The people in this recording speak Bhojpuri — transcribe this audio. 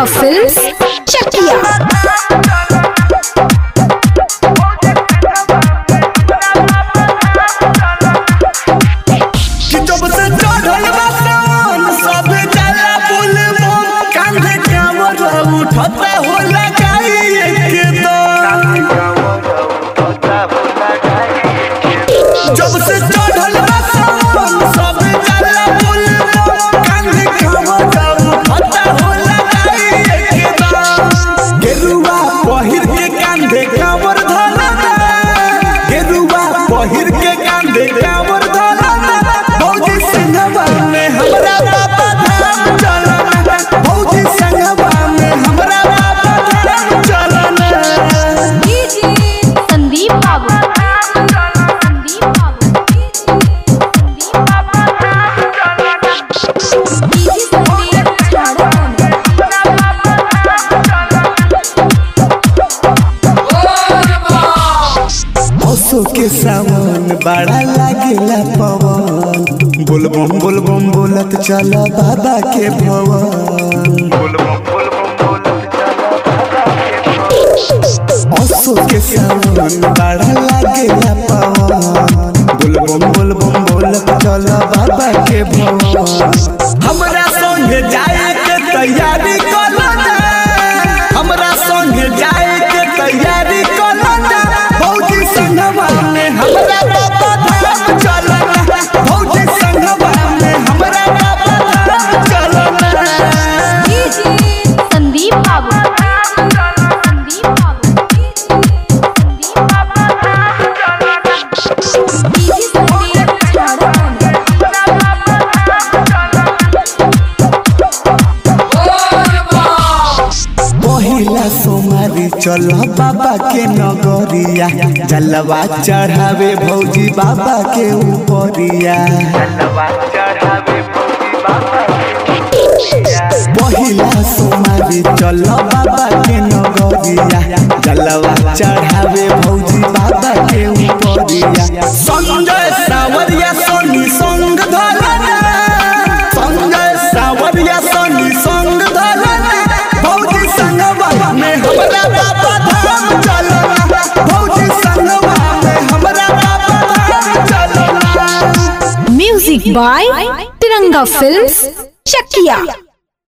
फिल्म्स चकिया कि जब से चढ़ल बा सावन सब जाला बुलबुल कांधे कांवर उठता हो लगाई एकदम जब से चढ़ल बा सावन सब जाला बुलबुल कांधे कांवर उठता हो लगाई एकदम गेरुआ पहिर के कांधे कांवर धरना गेरुआ पहिर के कांधे कांवर धरना भौजी संगवा में हमरा बाबा धाम चलना भौजी संगवा में हमरा बाबा धाम चलना संदीप बाबू संदीप बाबू ओसो के सावन बड़ा लागेला पवन बोलबम बोलबम बोलत चल बाबा के भवन ओसो के सावन बड़ा लागेला पवन बोलबम बोलबम बोलत चल बाबा के भवन हमरा संगे जाए के तैयारी कलना हमरा संगे जाए के तैयारी कलना भौजी संगवा में हमरा बाबा धाम चलना भौजी संगवा में हमरा बाबा धाम चलना संदीप बाबू संदीप बाबू पहिला सोमारी चल बाबा के नगरिया जलवा चढ़ावे भौजी बाबा के ऊपरिया पहिला सोमारी चल बाबा के नगरिया जलवा चढ़ावे भौजी बाबा के ऊपरिया संजय सावरिया सोनी संग धरना संजय सावरिया सोनी संग धरना भौजी संगवा में हमरा बाबा धाम चलना भौजी संगवा में हमरा बाबा धाम चलना music by Tiranga films Chakiya